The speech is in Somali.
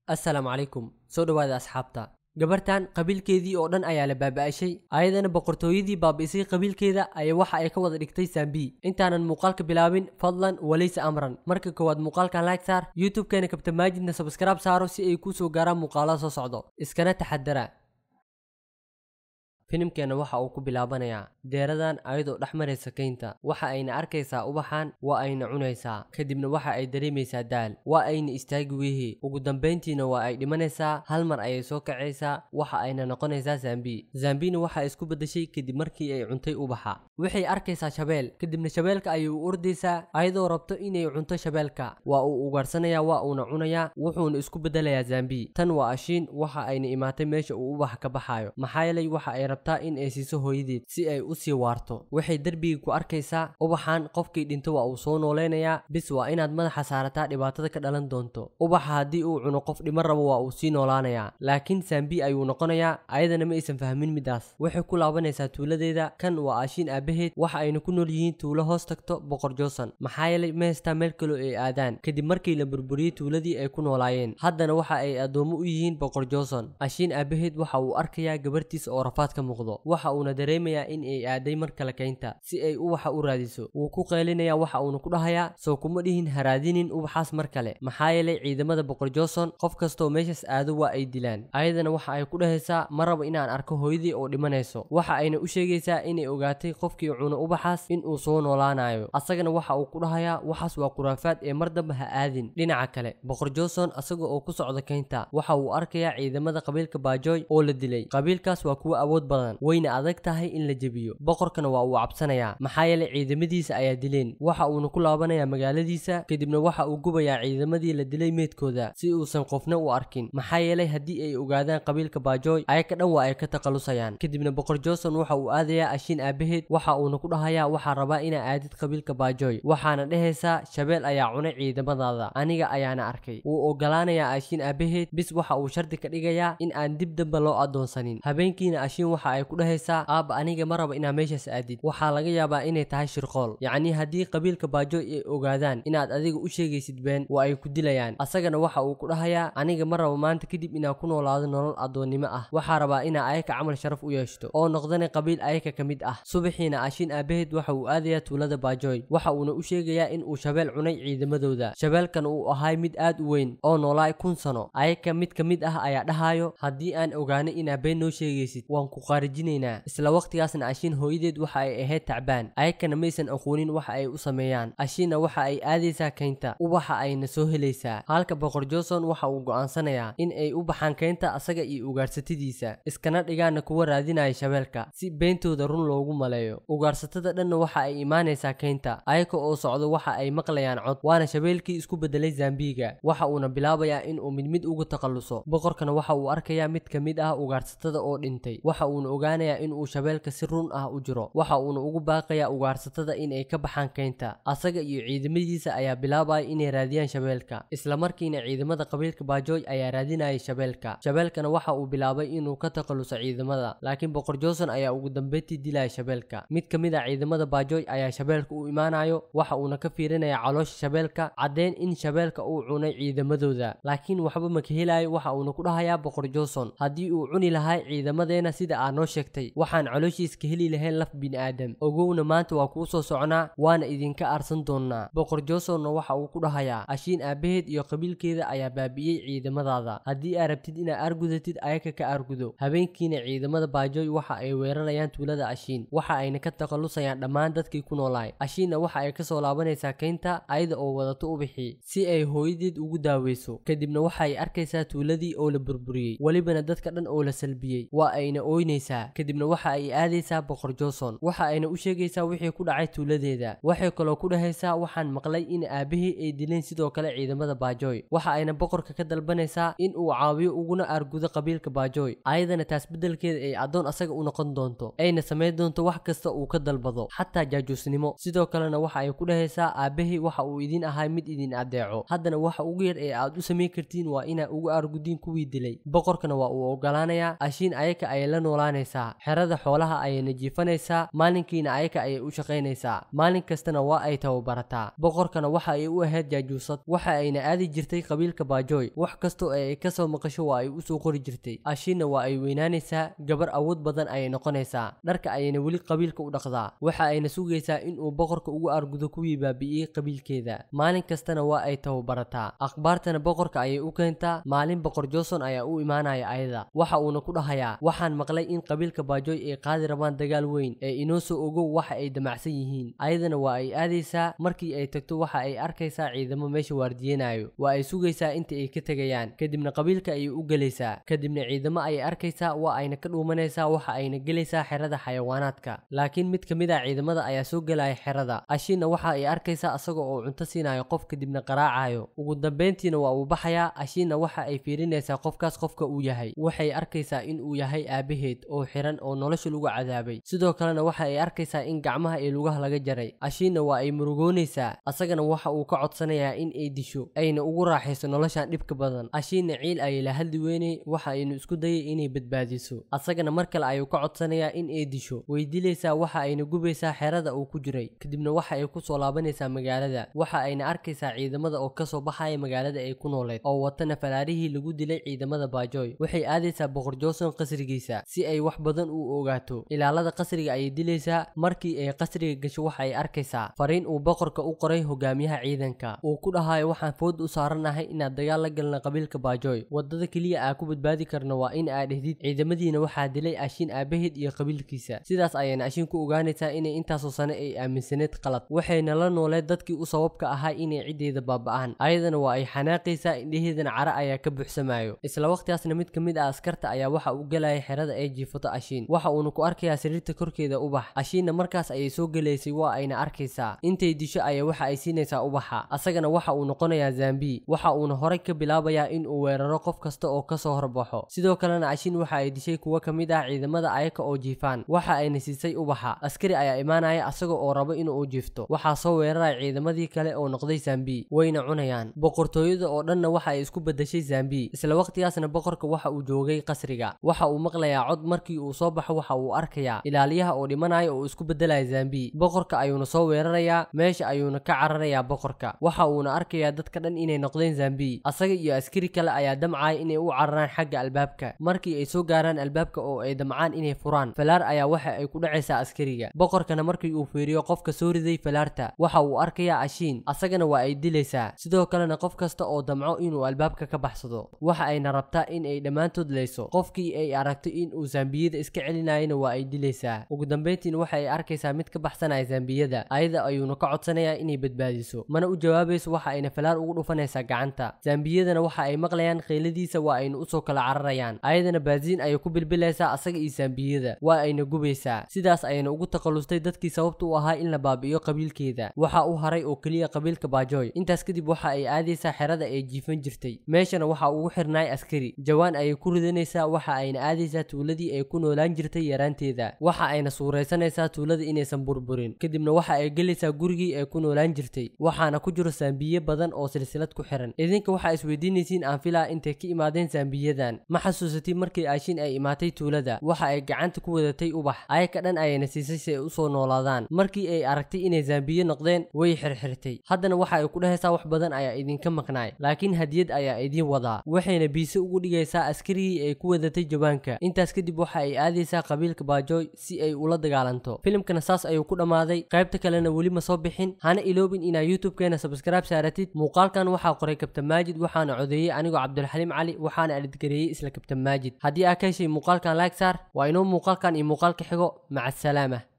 assalaamu calaykum soo dhowaada asxaabta gabartan qabiilkeedii oo dhan ayaa la baaba'ashay ayadana boqortooyadii baabi'isay qabiilkeeda ayaa waxa ay ka wada dhigtay saambi intaanan muuqaalka bilaabin fadlan walaysa amran marka koowaad muuqaalkan like saar youtube-keena kabta maajidna sabskraib saaro si ay kuu soo gaaraan muuqaalada soo socdo iskana taxadara filimkeena waxa uu ku bilaabanayaa deeradan ayadoo dhex maraysa kaynta waxa ayna arkaysaa ubaxan waa ayna cunaysaa kadibna waxa ay dareemaysaa daal waa ayna istaagi weyhi ugu dambayntiina waa ay dhimanaysaa hal mar ayay soo kacaysaa waxa ayna noqonaysaa zambi zambina waxa ay isku beddeshay kadib markii ay cuntay ubaxa waxay arkaysaa shabeel kadibna shabeelka ayay u ordaysaa ayadoo rabto inay cunto shabeelka waa uu ugaarhsanayaa waa uuna cunayaa wuxuuna isku beddelayaa zambi tan waa ashiin waxa ayna imaatay meesha uu ubaxa ka baxaayo maxaa yeelay waxa ay rabtaa in ay siiso hooyadeed si ay u sii waarto waxay derbiga ku arkaysaa ubaxan qofkii dhinto waa uu soo nooleynayaa bis waa inaad madaxa saarataa dhibaatada ka dhalan doonto ubaxa haddii uu cuno qof dhimo rabo waa uu sii noolaanayaa laakiin saambi ayuu noqonayaa ayadana ma aysan fahmin midaas waxay ku laabanaysaa tuuladeeda kan waa ashiin aabaheed waxa ayna ku nool yihiin tuulo hoos tagto boqor joosan maxaa yeelay ma haystaa meel kaloo ay aadaan kadib markii la burburiyey tuuladii ay ku noolaayeen haddana waxa ay addoomo u yihiin boqor joosan ashiin aabaheed waxa uu arkayaa gabartiisa oo rafaad ka muuqdo waxa uuna dareemayaa in ay aaday mar kale kaynta si ay ubaxa u raadiso wuu ku qaylinayaa waxa uuna ku dhahayaa soo kuma dhihin haraadinin ubaxaas mar kale maxaa yeelay ciidamada boqor johnson qof kastoo meeshaas aado waa ay dilaan ayadana waxa ay ku dhahaysaa ma rabo inaan arko hooyadii oo dhimanayso waxa ayna u sheegaysaa inay ogaatay qofkii cuno ubaxaas in uu soo noolaanayo asagana waxa uu ku dhahayaa waxaas waa khuraafaad ee mar damba ha aadin dhinaca kale boqor johnson asaga oo ku socda kaynta waxa uu arkayaa ciidamada qabiilka baajoy oo la dilay qabiilkaas waa kuwo awood badan wayna adag tahay in la jebiyo boqorkana waa uu cabsanayaa maxaa yeelay ciidamadiisa ayaa dileen waxa uuna ku laabanayaa magaaladiisa kadibna waxa uu gubayaa ciidamadii la dilay meedkooda si uusan qofna u arkin maxaa yeelay haddii ay ogaadaan qabiilka baajoy ayaka dhan waa ay ka taqalusayaan kadibna boqor johnson waxa uu aadayaa ashiin aabaheed waxa uuna ku dhahayaa waxaa rabaa inaa aadid qabiilka baajoy waxaana dhehaysaa shabeel ayaa cunay ciidamadaada aniga ayaana arkay wuu ogolaanayaa ashiin aabaheed bis waxa uu shardi ka dhigayaa in aan dib damba loo adoonsanin habeenkiina ashiin waxa ay ku dhahaysaa aabba aniga ma raba inaa meeshaas aadid waxaa laga yaabaa inay tahay shirqool yacnii haddii qabiilka baajoy ay ogaadaan inaad adiga u sheegaysid been waa ay ku dilayaan asagana waxa uu ku dhahayaa aniga ma rabo maanta kadib inaa ku noolaado nolol addoonnimo ah waxaa rabaa inaa ayaka camal sharaf u yeeshto oo noqdana qabiil ayaka ka mid ah subaxiina ashiin aabaheed waxa uu aadayaa tuulada baajoy waxa uuna u sheegayaa in uu shabeel cunay ciidamadooda shabeelkan uu ahay mid aad u weyn oo noolaay kun sano ayaka mid ka mid ah ayaa dhahaayo haddii aan ogaano inaa been noo sheegaysid waan ku qaarijinaynaa isla waqtigaasna ashiin hooyadeed waxa ay ahayd tacbaan ayakana maysan aqoonin waxa ay u sameeyaan ashiinna waxa ay aadaysaa kaynta ubaxa ayna soo helaysaa halka boqor johnson waxa uu go'aansanayaa in ay u baxaan kaynta asaga iyo ugaarsatadiisa iskana dhigaana kuwa raadinaya shabeelka si beentooda run loogu maleeyo ugaarsatada dhanna waxa ay imaanaysaa kaynta ayaka oo socdo waxa ay maqlayaan cod waana shabeelkii isku bedelay zambiga waxa uuna bilaabayaa in uu mid mid uga takhalluso boqorkana waxa uu arkayaa mid ka mid ah ugaarsatada oo dhintay waxa uuna ogaanayaa in uu shabeelka si run ah u jiro waxa uuna ugu baaqayaa ugaarsatada in ay ka baxaan kaynta asaga iyo ciidamadiisa ayaa bilaabaya inay raadiyaan shabeelka isla markiina ciidamada qabiilka baajoy ayaa raadinaya shabeelka shabeelkana waxa uu bilaabay inuu ka takhaluso ciidamada laakiin boqor johnson ayaa ugu dambeyntii dilaya shabeelka mid ka mid a ciidamada baajoy ayaa shabeelka u imaanayo waxa uuna ka fiirinaya caloosha shabeelka caddeyn in shabeelka uu cunay ciidamadooda laakiin waxba ma ka helayo waxa uuna ku dhahayaa boqor johnson haddii uu cuni lahay ciidamadeena sida aa noo sheegtay waxaan calooshiis ka heli lahayn laf bini'aadam ogowna maanta waa kuu soo socnaa waana idinka aarsan doonnaa boqor johnsonna waxa uu ku dhahayaa ashiin aabaheed iyo qabiilkeeda ayaa baabi'iyey ciidamadaada haddii aa rabtid inaad aargudatid ayaka ka aargudo habeenkiina ciidamada baajoy waxa ay weerarayaan tuulada ashiin waxa ayna ka takhallusayaan dhammaan dadkii ku noolaay ashiinna waxa ay kasoo laabanaysaa kaynta ayada oo wadato ubixii si ay hooyadeed ugu daaweyso kadibna waxa ay arkaysaa tuuladii oo la burburiyey welibana dadka dhan oo la salbiyey waa ayna ooynaysaa kadibna waxa ay aadaysaa boqor johnson waxa ayna u sheegaysaa wixii ku dhacay tuuladeeda waxay kaloo ku dhahaysaa waxaan maqlay in aabahii ay dileen sidoo kale ciidamada baajoy waxa ayna boqorka ka dalbanaysaa in uu caawiyo uguna aargudo qabiilka baajoy ayadana taas beddelkeeda ay addoon asaga u noqon doonto ayna samayn doonto wax kasta uu ka dalbado xataa jaajuusnimo sidoo kalena waxa ay ku dhahaysaa aabahii waxa uu idin ahay mid idin adeeco haddana waxa ugu yar ee aad u samayn kartiin waa inaa ugu aargudiin kuwii dilay boqorkana waa uu ogolaanayaa ashiin ayaka ayay la noolaan imaanaysaa xerada xoolaha ayayna jiifanaysaa maalinkiina ayaka ayay u shaqaynaysaa maalin kastana waa ay tababarataa boqorkana waxa ay u ahayd jaajuusad waxa ayna aadi jirtay qabiilka baajoy wax kastoo ay kasoo maqasho waa ay usoo qori jirtay ashiinna waa ay weynaanaysaa gabar awood badan ayay noqonaysaa dharka ayayna weli qabiilka u dhaqdaa waxa ayna sugaysaa inuu boqorka ugu argudo kuwii baabi'iyey qabiilkeeda maalin kastana waa ay tababarataa akhbaartana boqorka ayay u keentaa maalin boqor johnson ayaa u imaanaya ayada waxa uuna ku dhahayaa waxaan maqlay in qabiilka baajoy ay qaadi rabaan dagaal weyn ee inoo soo ogow waxa ay damacsan yihiin ayadana waa ay aadaysaa markii ay tagto waxa ay arkaysaa ciidamo meesha waardiyeenayo waa ay sugaysaa inta ay ka tegayaan kadibna qabiilka ayay u gelaysaa kadibna ciidamo ayay arkaysaa waa ayna ka dhuumanaysaa waxa ayna gelaysaa xerada xayawaanaadka laakiin mid ka mid ah ciidamada ayaa soo gelaya xerada ashiinna waxa ay arkaysaa asaga oo cunto siinayo qof kadibna qaraacayo ugu dambeyntiina waa uu baxayaa ashiinna waxa ay fiirinaysaa qofkaas qofka uu yahay waxay arkaysaa in uu yahay aabaheed oo xiran oo nolosha lagu cadaabay sidoo kalena waxa ay arkaysaa in gacmaha iyo lugaha laga jaray ashiinna waa ay murugoonaysaa asagana waxa uu ka codsanayaa in ay disho ayna ugu raaxayso noloshan dhibka badan ashiinna ciil ayay la hadli weynay waxa aynu isku dayay inay badbaadiso asagana mar kale ayuu ka codsanayaa in ay disho way dilaysaa waxa ayna gubaysaa xerada uu ku jiray kadibna waxa ay kusoo laabanaysaa magaalada waxa ayna arkaysaa ciidamada oo kasoo baxaya magaalada ay ku nooleed oo watana falaarihii lagu dilay ciidamada baajoy waxay aadaysaa boqor johnson qasrigiisa si ay wax badan u ogaato ilaalada qasriga ayay dilaysaa markii ay qasriga gasho waxa ay arkaysaa fariin uu boqorka u qoray hogaamiyaha ciidanka uu ku dhahayo waxaan food u saaranahay inaad dagaal la galna qabiilka baajoy wadada keliya aa ku badbaadi karna waa in aad dhehdid ciidamadiina waxaa dilay ashiin aabaheed iyo qabiilkiisa sidaas ayayna ashiin ku ogaanaysaa inay intaasoo sane ay aaminsaneed qalad waxayna la nooleed dadkii u sababka ahaa inay ciddeeda baaba'aan ayadana waa ay xanaaqaysaa indhaheedana cara ayaa ka buuxsamayo isla waqtigaasna mid ka mid ah askarta ayaa waxa uu galaya xerada ay jiifato ashiin waxa uuna ku arkayaa sariirta korkeeda ubax ashiinna markaas ayay soo gelaysay waa ayna arkaysaa intay disho ayaa waxa ay siinaysaa ubaxa asagana waxa uu noqonayaa zambi waxa uuna horay ka bilaabayaa in uu weeraro qof kasta oo kasoo horbaxo sidoo kalena ashiin waxa ay dishay kuwo ka mid ah ciidamada ayaka oo jiifaan waxa ayna siisay ubaxa askari ayaa imaanaya asaga oo rabo inuu jiifto waxaa soo weeraraya ciidamadii kale oo noqday zambi wayna cunayaan boqortooyada oo dhanna waxa ay isku bedeshay zambi isla waqtigaasna boqorka waxa uu joogay qasriga waxa uu maqlayaa cod markii uu soo baxo waxa uu arkayaa ilaaliyaha oo dhimanaya oo isku bedelaya zambi boqorka ayuuna soo weerarayaa meesha ayuuna ka cararayaa boqorka waxa uuna arkayaa dadka dhan inay noqdeen zambi asaga iyo askari kale ayaa damcaya inay u cararaan xagga albaabka markii ay soo gaaraan albaabka oo ay damcaan inay furaan falaar ayaa waxa ay ku dhacaysaa askariga boqorkana markii uu fiiriyo qofka soo riday falaarta waxa uu arkayaa ashiin asagana waa ay dilaysaa sidoo kalena qof kasta oo damco inuu albaabka ka baxsado waxa ayna rabtaa in ay dhammaantood leyso qofkii ay aragto in uu zambiyada iska celinayana waa ay dilaysaa ugu dambeyntiina waxa ay arkaysaa mid ka baxsanaya zambiyada ayada ayuuna ka codsanayaa inay badbaadiso mana u jawaabayso waxa ayna falaar ugu dhufanaysaa gacanta zambiyadana waxa ay maqlayaan kheyladiisa waa ayna usoo kala cararayaan ayadana baasiin ayay ku bilbilaysaa asaga iyo zambiyada waa ayna gubaysaa sidaas ayayna ugu taqallustay dadkii sababta u ahaa in la baabi'iyo qabiilkeeda waxa u haray oo keliya qabiilka baajoy intaas kadib waxa ay aadaysaa xerada ay jiifan jirtay meeshana waxa ugu xirnaay askari jawaan ayay ku ridanaysaa waxa ayna aadaysaa tuuladii ay ku noolaan jirtay yaraanteeda waxa ayna suuraysanaysaa tuulada inaysan burburin kadibna waxa ay gelaysaa gurigii ay ku noolaan jirtay waxaana ku jiro saambiye badan oo silsilad ku xiran idinka waxaa isweydiinaysiin aan filaa intay ka imaadeen saambiyadan ma xasuusatay markii aashin ay imaatay tuulada waxa ay gacanta ku wadatay ubax ayaka dhan ayayna siisay si ay usoo noolaadaan markii ay aragtay inay zambiye noqdeen way xirxirtay haddana waxa ay ku dhehaysaa wax badan ayaa idinka maqnaay laakiin hadiyad ayaa idiin wadaa waxayna biise ugu dhigaysaa askarigii ay ku wadatay jawaanka intaas kadib waxa ay aadaysaa qabiilka baajoy si ay ula dagaalanto filimkana saas ayuu ku dhammaaday qaybta kalena weli ma soo bixin hana iloobin inaa youtube-keena subscribe saaratid muuqaalkan waxaa qoray kabtan maajid waxaana codeeyey anigoo cabdulxaliim cali waxaana alidgareeyey isla kabtan maajid haddii aa ka heshay muuqaalkan like saar waa inoo muuqaalkan iyo muuqaalka xigo maca asalaama